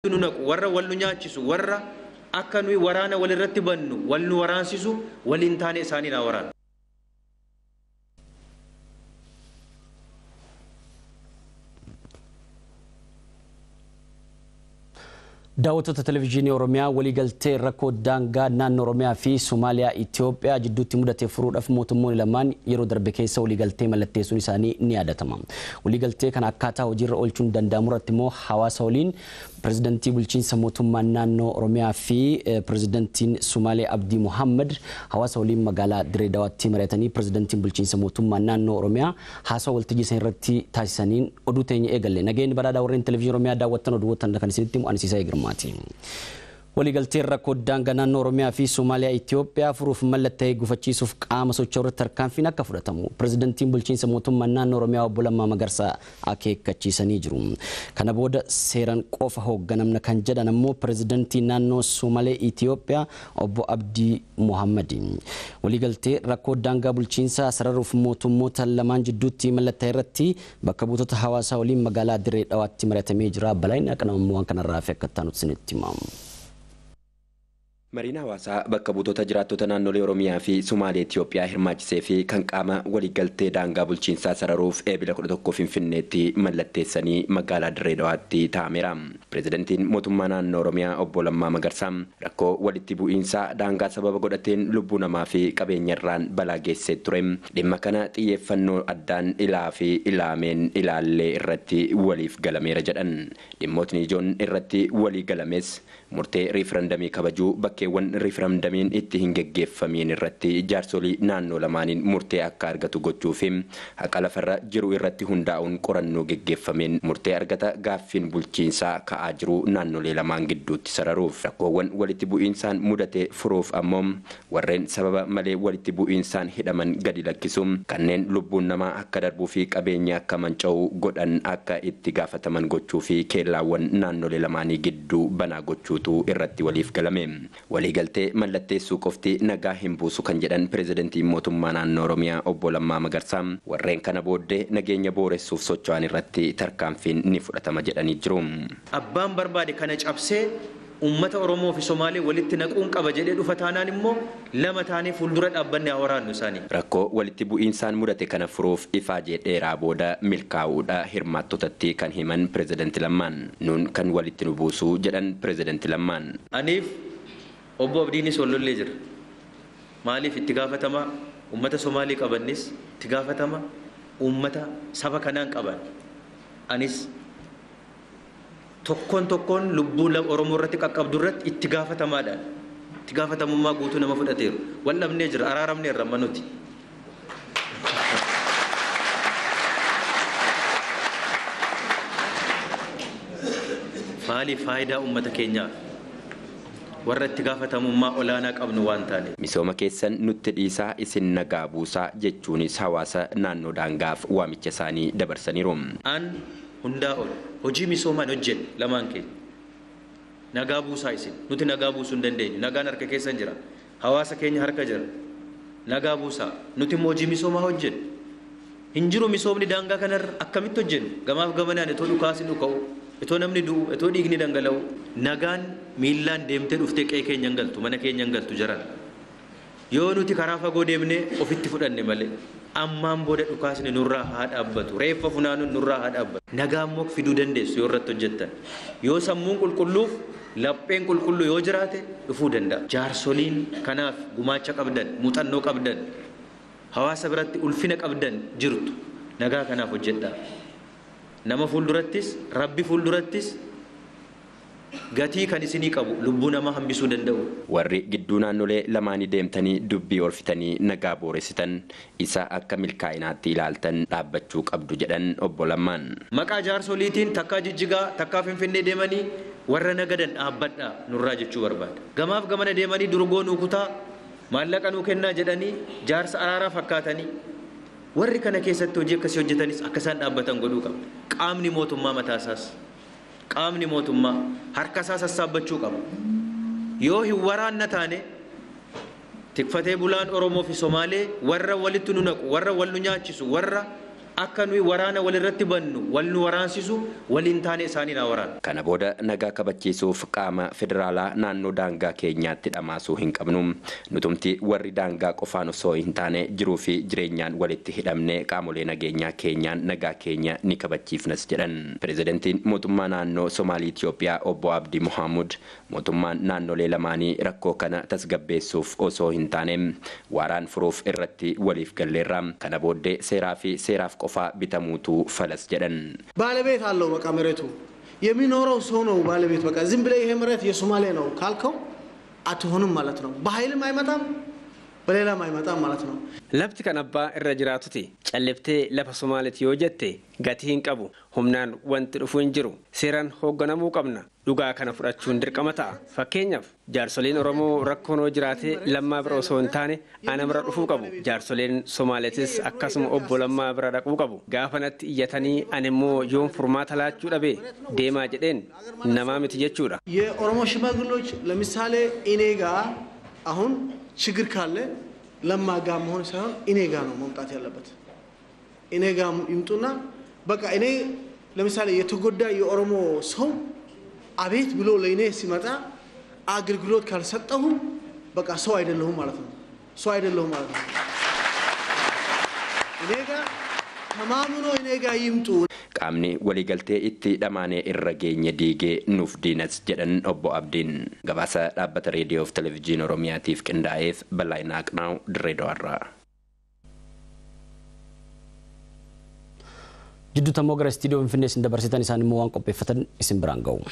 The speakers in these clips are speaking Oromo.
nu naqu warra wal nu nyaachisu warra akka nuyi waraana walirratti bannu wal nu waraansisu waliin taane isaanii naa waraana. daawwattoota televezyiinii oromiyaa waliigaltee rakkoo daangaa naannoo oromiyaa fi somaaliyaa itiyoophiyaa jidduutti mudate furuudhaaf mootummoonni lamaan yeroo darbe keessa waliigaltee mallatteessuun isaanii ni yaadatama waliigaltee kana akkaataa hojiirra oolchuun danda'amu irratti immoo hawaasa waliin pirezidantii bulchiinsa mootummaa naannoo oromiyaa fi pirezidantiin sumaalee abdii muhammad hawaasa waliin magaalaa direedawaatti mari'atanii pirezidantiin bulchiinsa mootummaa naannoo oromiyaa haasawa waltajjii isaanii irratti taasisaniin oduu teenya eegalle nageenyi badhaadhaa warreen televezyiinii oromiyaa daawwattan oduuwwan kan isinitti himu ansiisaa eegirmaati. waliigalteen rakkoo daangaa naannoo oromiyaa fi somaaliyaa itiyoophiyaa furuuf mallatta'ee gufachiisuuf qaama socho'u irratti tarkaanfiin akka fudhatamu pirezidantiin bulchiinsa mootummaa naannoo oromiyaa obbo Lammaa Magarsaa akeekkachiisanii jiru. Kana booda seeraan qofa hoogganamna kan jedhan ammoo pirezidantii naannoo Somaalee Itiyoophiyaa obbo Abdii Muhammad. Waliigaltee rakkoo daangaa bulchiinsaa sararuuf mootummoota lamaan jidduutti mallatta'e irratti bakka buutota hawaasaa waliin magaalaa Diree Dhawaatti mari'atamee jira. Balayni akka namammoo waan kanarraa fi akka taanutti isinitti himamu. Mariin hawaasaa bakka buutota jiraattota naannolee Oromiyaa fi Sumaalee Itiyoophiyaa hirmaachisee fi kan qaama waliigaltee daangaa bulchiinsaa sararuuf eebila 11 Finfinneetti mallatteessanii magaalaa Dirree Dhawaatti taa'ameera. Pireezidantiin mootummaa naannoo Oromiyaa obbo Lammaa Magarsaa rakkoo walitti bu'iinsaa daangaa sababa godhateen lubbuu namaa fi qabeenyarraan balaa geessee ture. Dhimma kana xiyyeeffannoo addaan ilaa fi ilaameen ilaallee irratti waliif galameera jedhan. Dhimmootni ijoon irratti walii galames murtee riifarandamii kabajuu bakkeewwan riifarandamiin itti hin geggeeffamiin irratti jaarsolii naannoo lamaaniin murtee akka argatu gochuu fi haqa lafarra jiru irratti hundaa'uun qorannoo geggeeffameen murtee argata gaaffiin bulchiinsaa ka'aa jiru naannolee lamaan gidduutti sararuuf rakkoowwan walitti bu'iinsaan mudate furuuf ammoo warreen sababa malee walitti bu'iinsaan hidhaman gadi lakkisu kanneen lubbuun namaa akka darbuu fi qabeenya akka manca'u godhan akka itti gaafataman gochuu fi keellaawwan naannolee lamaanii gidduu banaa gochuu guutuu irratti waliif galame waliigaltee mallatteessuu qofti nagaa hin buusu kan jedhan pireezidantiin mootummaa naannoo oromiyaa obbo Lammaa Magarsaa warreen kana booddee nageenya booressuuf socho'an irratti tarkaanfiin ni fudhatama jedhanii jiru. Abbaan barbaade kana cabsee uummata Oromoo fi Somaalee walitti naquun qaba jedhee dhufa taanaan immoo lama taanee fuuldura dhaabbanne haa waraannu isaanii. Rakkoo walitti bu'iinsaan mudate kana furuuf ifaajee dheeraa booda milkaa'uudha hirmaattotatti kan himan pireezidanti Lammaan nuun kan walitti nu buusuu jedhan pireezidanti Lammaan. Aniif obbo Abdiinis wallollee jira. Maaliif itti gaafatama uummata Somaalee qabannis itti gaafatama uummata saba kanaan qaban. Anis tokkoon tokkoon lubbuu Oromoo irratti qaqqabdu irratti itti gaafatamaadhaan itti gaafatamummaa guutuu nama fudhateeru. Wal dhabnee jira araaramnee irra manuti. Maaliif faayidaa uummata keenyaaf warra itti gaafatamummaa olaanaa qabnu waan taaneef. Misooma keessan nutti dhiisaa isin nagaa buusaa jechuunis hawaasa naannoo daangaaf waamicha isaanii dabarsaniiru. An hundaa ol hojii misoomaan hojjennu lamaan keenya. Nagaa buusaa isin nuti nagaa buusuu hin dandeenyu nagaan harka keessan jira hawaasa keenya harka jira nagaa buusaa nuti immoo hojii misoomaa hojjennu. Hin jiru misoomni daangaa kanarra akkamitti hojjennu gamaaf gamanaan itoo dhukaasni dhuka'u itoo namni du'u itoo dhiigni dhangala'u nagaan miillaan deemtee dhuftee qe'ee keenya hin galtu mana keenya hin galtu jaran yoo nuti karaa fagoo deemnee ofitti fudhanne malee ammaan booda dhukaasni nurraa haa dhaabbatu reeffa funaanuun nurraa haa dhaabbatu nagaa immoo fiduu dandeessu yoo irratti hojjettan yoo sammuun qulqulluuf lapheen qulqulluu yoo jiraate dhufuu danda'a jaarsoliin kanaaf gumaacha qabdan muuxannoo qabdan hawaasa biratti ulfina qabdan jirtu nagaa kanaaf hojjedhaa nama fuuldurattis rabbi fuuldurattis gatii kan isinii qabu lubbuu namaa hambisuu danda'u. Warri gidduu naannolee lamaanii deemtanii dubbii oolfitanii nagaa booressitan isa akka milkaa'inaatti ilaaltan dhaabbachuu qabdu jedhan obbo Lammaan. Maqaa jaarsoliitiin takkaa jijjigaa takkaa finfinnee deemanii warra nagadan dhaabbadhaa nurraa jechuu barbaada. Gamaaf gamana deemanii durgoo nuu kutaa maallaqa nuu kennaa jedhanii jaarsa araaraa fakkaatanii warri kana keessatti hojii akkasii hojjetanis akka isaan dhaabbatan godhuu qaba. Qaamni mootummaa mataasaas qaamni mootummaa harka isaa sassaabbachuu qaba. Yoo hin waraanna taane tikfatee bulaan Oromoo fi Somaalee warra walitti nu naqu warra wal nu nyaachisu warra akka nuyi waraana walirratti bannu wal nu waraansisu waliin taane isaanii na waraana. Kana booda nagaa kabachiisuuf qaama federaalaa naannoo daangaa keenyaatti dhamaasuu hin qabnu. Nutumti warri daangaa qofaan osoo hin taane jiruu fi jireenyaan walitti hidhamne qaamolee nageenyaa keenyaan nagaa keenya ni kabachiifnas jedhan. Pireezidantiin mootummaa naannoo Somaalii Itiyoophiyaa obbo Abdii Muhammad mootummaan naannolee lamaanii rakkoo kana tasgabbeessuuf osoo hin taane waaraan furuuf irratti waliif galleerra. Kana booddee seeraa fi seeraaf qofaa bitamuutu falas jedhan ባለቤት አለው በቃ መሬቱ የሚኖረው ሰው ነው ባለቤት በቃ ዝም ብለህ ይሄ መሬት የሶማሌ ነው ካልከው አትሆንም ማለት ነው በኃይልም አይመጣም በሌላም አይመጣም ማለት ነው Lafti kan abbaa irra jiraatuti. Calliftee lafa Somaaliiti yoo jette gatii hin qabu. Humnaan wanti dhufu hin jiru. Seeraan hoogganamuu qabna. Dhugaa kana fudhachuun dirqama ta'a. Fakkeenyaaf jaarsoliin Oromoo rakkoon yoo jiraate lammaa bira osoo hin taane ana bira dhufuu qabu. Jaarsoleen Somaaliitis akkasuma obbo lammaa bira dhaquu qabu. Gaafa natti iyyatanii ani immoo yoon furmaata laachuu dhabe deemaa jedheen namaa miti jechuudha. የኦሮሞ ሽማግሎች ለምሳሌ እኔ ጋ አሁን ችግር ካለ ለማ ጋ መሆን ሳይሆን እኔ ጋ ነው መምጣት ያለበት። እኔ ጋ ይምጡና በቃ እኔ ለምሳሌ የተጎዳ የኦሮሞ ሰው አቤት ብሎ ለእኔ ሲመጣ አገልግሎት ካልሰጠሁ በቃ ሰው አይደለሁም ማለት ነው። ሰው አይደለሁም ማለት ነው። እኔ ጋ ተማምኖ እኔ ጋ ይምጡ። qaamni waliigaltee itti dhamaanee irra geenye diigee nuuf diinas jedhan obbo Abdiin gabaasa dhaabbata reediyoo fi televezyiinii Oromiyaatiif qindaa'eef Balaayinaa Aqnaaw Dirreedawaarraa. Jidduutti ammoo gara istiidiyoo Finfinnee isin dabarsitan isaan immoo waan qopheeffatan isin biraan ga'u.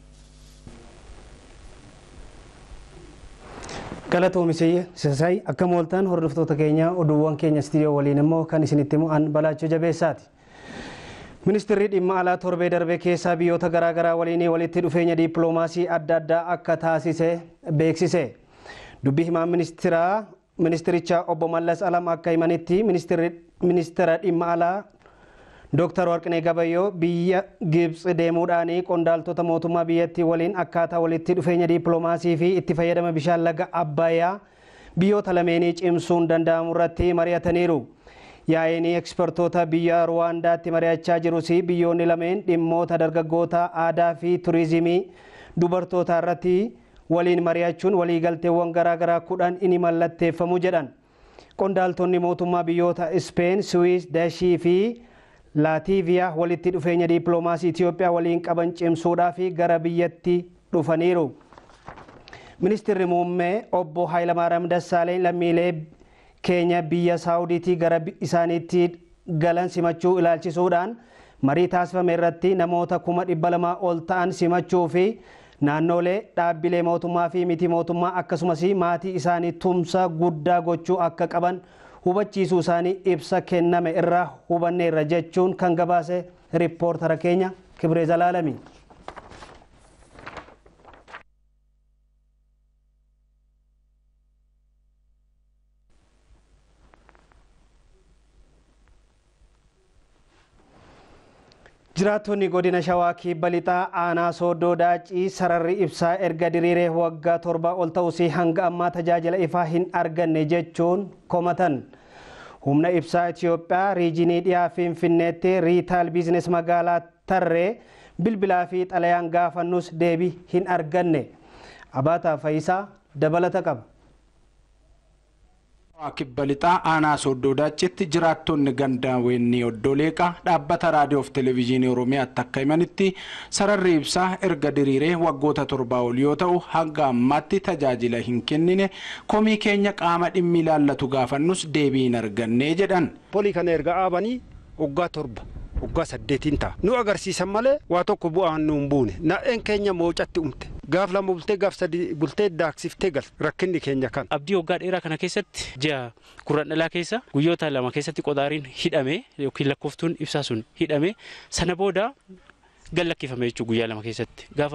Galatoomisee Sisaay akka mooltaan hordoftoota keenya oduuwwan keenya istiidiyoo waliin immoo kan isinitti mu'an balaachuu jabeessaati. Ministeerri dhimma alaa torbee darbee keessaa biyyoota garaagaraa waliin walitti dhufeenya diippiloomaasii adda addaa akka taasise beeksise. Dubbii himaan ministeeraa ministericha obbo Mallas Alam akka himanitti ministeera dhimma alaa Dooktar Warqinee Gabayyoo biyya Gibxi deemuudhaan qondaaltota mootummaa biyyattii waliin akkaataa walitti dhufeenya diippiloomaasii fi itti fayyadama bishaan laga Abbayyaa biyyoota lameenii cimsuun danda'amu irratti mari'ataniiru. Yaa'een ekspertoota biyya Ruwaandaatti mari'achaa jirus biyyoonni lameen dhimmoota dargaggoota aadaa fi turizimii dubartoota irratti waliin mari'achuun waliigalteewwan garaagaraa kudhan inni mallatteeffamu jedhan. Qondaaltonni mootummaa biyyoota Ispeen, Siwiis, Dashii fi Laatiiviyaa walitti dhufeenya diippiloomaasii Itoophiyaa waliin qaban cimsuudhaa fi gara biyyatti dhufaniiru. Ministeerri muummee obbo Hayilamaariyaam Dassaaleen lammiilee keenya biyya saawudiitii gara isaaniitti galan simachuu ilaalchisuudhaan marii taasifame irratti namoota kuma dhibba lamaa ol ta'an simachuu fi naannolee dhaabbilee mootummaa fi miti mootummaa akkasumas maatii isaanii tumsa guddaa gochuu akka qaban hubachiisuu isaanii ibsa kenname irraa hubanneerra jechuun kan gabaase riippoortara keenya Kibree Zalaalami. Jiraattonni godina Shawaa kibba lixaa aanaa sooddoo daacii sararri ibsaa erga diriiree waggaa torba ol ta'us hanga ammaa tajaajila ifaa hin arganne jechuun komatan. Humna ibsaa Itoophiyaa riijinii dhiyaa Finfinneetti riitaal biizines magaalaa Tarree bilbilaa fi xalayaan gaafannus deebii hin arganne. Abaataa Fayisaa dabalata qaba. kibba lixaa aanaa sooddoo daachitti jiraattonni gandaa weennii oddoo leeqaa dhaabbata raadiyoo fi televezyiinii oromiyaatti akka himanitti sararri ibsaa erga diriiree waggoota torbaa ol yoo ta'u hanga ammaatti tajaajila hin kennine komii keenya qaama dhimmi ilaallatu gaafannus deebii hin arganne jedhan. Polii kana erga dhaabanii waggaa torba waggaa saddeetiin ta'a. Nu agarsiisan malee waa tokko bu'aan nu hin buune. Naa'een keenya moocatti umte. Gaaf lama bultee gaaf sadi bultee daaksiftee gal rakkinni keenya kan. Abdii waggaa dheeraa kana keessatti ji'a kurran dhalaa keessa guyyoota lama keessatti qodaariin hidhame yookiin lakkooftuun ibsaa sun hidhame sana booda gad lakkifame jechuudha guyyaa lama keessatti. Gaafa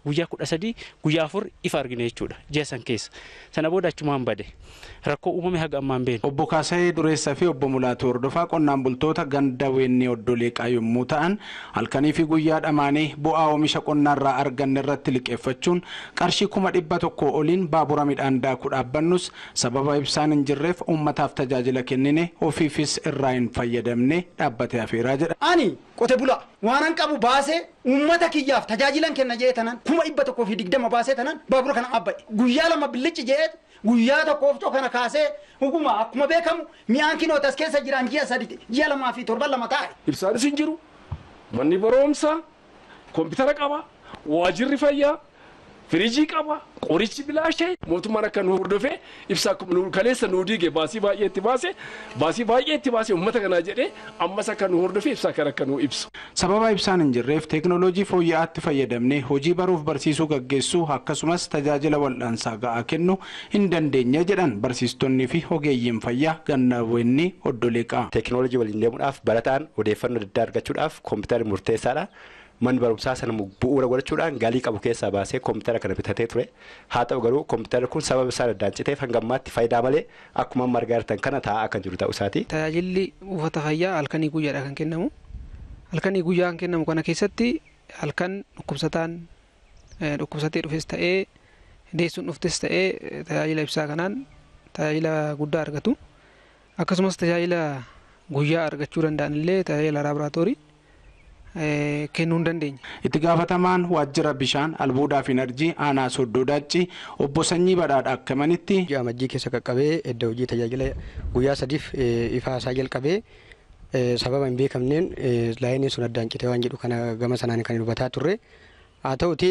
guyyaa kudha sadii guyyaa afur ifa argine jechuudha ji'a san keessa sana booda achumaan bade rakkoo uumame haga ammaan beenu. Obbo Kaasayee Dureessaa fi obbo Mulaatu Hordofaa qonnaan bultoota ganda weennii oddoleeqaa yommuu ta'an halkanii fi guyyaa dhamaanii bu'aa oomisha qonnaarraa arganne irratti liqeeffachuun qarshii kuma dhibba tokko oliin baabura midhaan daakuu dhaabbannus sababa ibsaan hin jirreef uummataaf tajaajila kennine ofiifis irraa hin fayyadamne dhaabbatee hafeeraa jedha. Ani qote bula waanan qabu baasee uummata kiyyaaf tajaajilan kenna jee tanan kuma dhibba tokkoo fi digdama baasee tanan baabura kana abba'e guyyaa lama billichi jee guyyaa tokkoof kana kaasee huguma akkuma beekamu mi'aan kinootas keessa jiran ji'a sadi ji'a lamaa fi torban lama taa'e. Ibsaanis hin jiru manni barumsaa koompitara qaba waajirri fayyaa firiijii qaba qorichi bilaashee mootummaan akka nu hordofee ibsaa kaleessa nu diige baasii baay'ee itti baase baasii baay'ee itti baase uummata kanaa jedhee ammas akka nu hordofee ibsaa kana akka nu ibsu. Sababa ibsaan hin jirreef teeknooloojii fooyya'aatti fayyadamnee hojii baruuf barsiisuu gaggeessuu akkasumas tajaajila wal'aansaa ga'aa kennuu hin dandeenye jedhan barsiistonnii fi ogeeyyiin fayyaa gannaawwenni oddoleeqaa. Teeknooloojii waliin deemuudhaaf barataan odeeffannoo adda addaa argachuudhaaf koompitari murteessaadha. manni barumsaa sana bu'uura godhachuudhaan galii qabu keessaa baasee koompitara kana bitatee ture haa ta'u garuu koompitara kun sababa isaan addaan citeef hanga ammaatti faayidaa malee akkuma amma argaa jirtan kana taa'aa kan jiru ta'uu isaati. Tajaajilli buufata fayyaa halkanii guyyaadha kan kennamu halkanii guyyaa kan kennamu kana keessatti halkan dhukkubsataan dhukkubsatee dhufes ta'ee deessuun dhuftes ta'ee tajaajila ibsaa kanaan tajaajila guddaa argatu akkasumas tajaajila guyyaa argachuu danda'an illee tajaajila laaboraatoorii kennuu hin dandeenya. Itti gaafatamaan waajjira bishaan albuudaa fi enerjii aanaa soddoo daacci obbo Sanyii Badhaadha akka himanitti. Ji'a amajjii keessa qaqqabee edda hojii tajaajila guyyaa sadiif ifaa isaa jalqabee sababa hin beekamneen laayiniin sun addaan citee waan jedhu kana gama sanaan kan hubataa turre haa ta'uti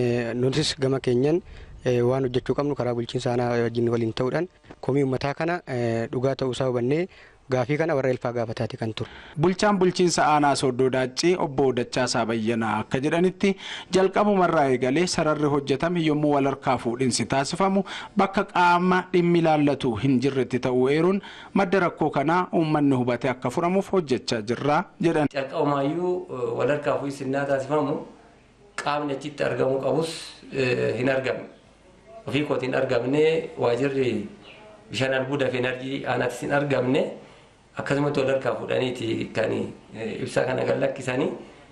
nutis gama keenyan waan hojjechuu qabnu karaa bulchiinsa aanaa wajjin waliin ta'uudhaan komii uummataa kana dhugaa ta'uu isaa hubannee gaafii kana warra elfaa gaafataati kan ture. Bulchaan bulchiinsa aanaa soddoo daaccii obbo Dachaasaa Bayyanaa akka jedhanitti jalqabumarraa eegalee sararri hojjetame yommuu wal harkaa fuudhinsi taasifamu bakka qaama dhimmi ilaallatu hin jirretti ta'uu eeruun madda rakkoo kanaa uummanni hubatee akka furamuuf hojjechaa jirra jedhan. Jalqabumaayyuu wal harkaa fuudhinsi innaa taasifamu qaamni achitti argamuu qabus hin argamne. Ofii kootiin hin argamne waajirri bishaan albuudaa fi enerjii aanaattis hin argamne. akkasumatti wal harkaa fuudhaniiti kan ibsaa kana gad lakkisanii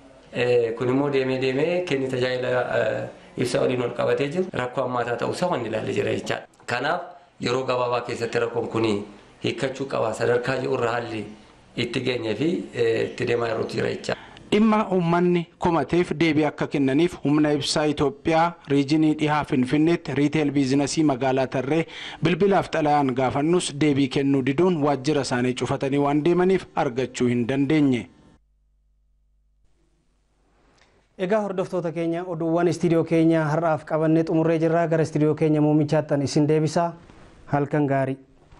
kun immoo deemee deemee kenni tajaajila ibsaa waliin wal qabatee jiru rakkoo hammaataa ta'uusaa wanni ilaalle jira jechaadha. Kanaaf yeroo gabaabaa keessatti rakkoon kun hiikkachuu qaba sadarkaa jiruurra haalli itti geenyee fi itti deemaa yerootu jira jechaadha. dhimma uummanni komateef deebii akka kennaniif humna ibsaa Itoophiyaa riijinii dhihaa Finfinneetti riiteel biizinasii magaalaa Tarree bilbilaaf xalayaan gaafannus deebii kennuu diduun waajjira isaanii cufatanii waan deemaniif argachuu hin dandeenye. Egaa hordoftoota keenya oduuwwan istiidiyoo keenya har'aaf qabannee xumurree jirra gara istiidiyoo keenya muummichaattan isin deebisaa halkan gaarii.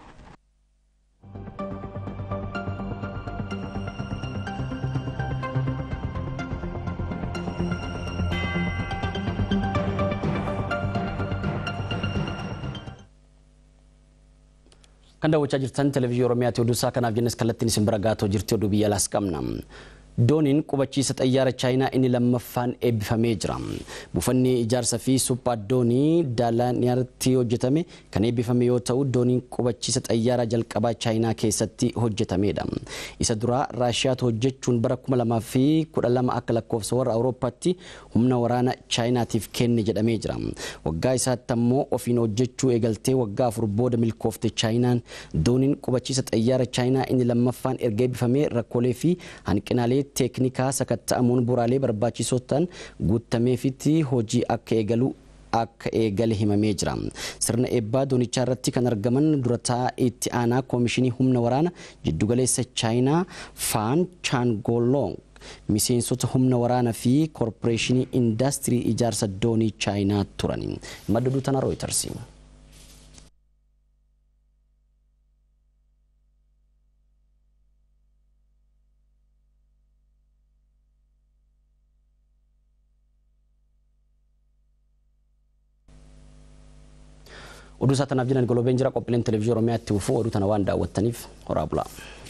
kan daawwachaa jirtan televezyiinii oromiyaati oduu isaa kanaaf jennes kallattiin isin bira gaatoo jirti oduu biyya alaas qabna. dooniin qubachiisa xayyaara chaayinaa inni lammaffaan eebbifamee jira. Buufanni ijaarsa fi suphaa doonii daalaaniyaatti hojjetame kan eebbifame yoo ta'u dooniin qubachiisa xayyaara jalqabaa chaayinaa keessatti hojjetamedha. Isa duraa Raashiyaatu hojjechuun bara 2012 akka lakkoofsa warra Awurooppaatti humna waraana chaayinaatiif kenne jedhamee jira. Waggaa isaatti ammoo ofiin hojjechuu eegaltee waggaa afur booda milkoofte chaayinaan dooniin qubachiisa xayyaara chaayinaa inni lammaffaan erga eebbifamee rakkoolee fi hanqinaalee teeknikaa sakatta'amuun bu'uuraalee barbaachisoo ta'an guutameefitti hojii akka eegalu akka eegale himamee jira. Sirna eebbaa doonichaa irratti kan argaman durataa itti aanaa koomishinii humna waraana jiddugaleessa chaayinaa Faan Chaangolong miseensota humna waraanaa fi koorporeeshinii indaastirii ijaarsa doonii chaayinaa turan. Madda oduu tana Rooyiters. oduu isaa tanaaf jiran golobeen jira qophiileen televezyiinii oromiyaatti ufuu oduu tana waan daawwattaniif horaa bulaa.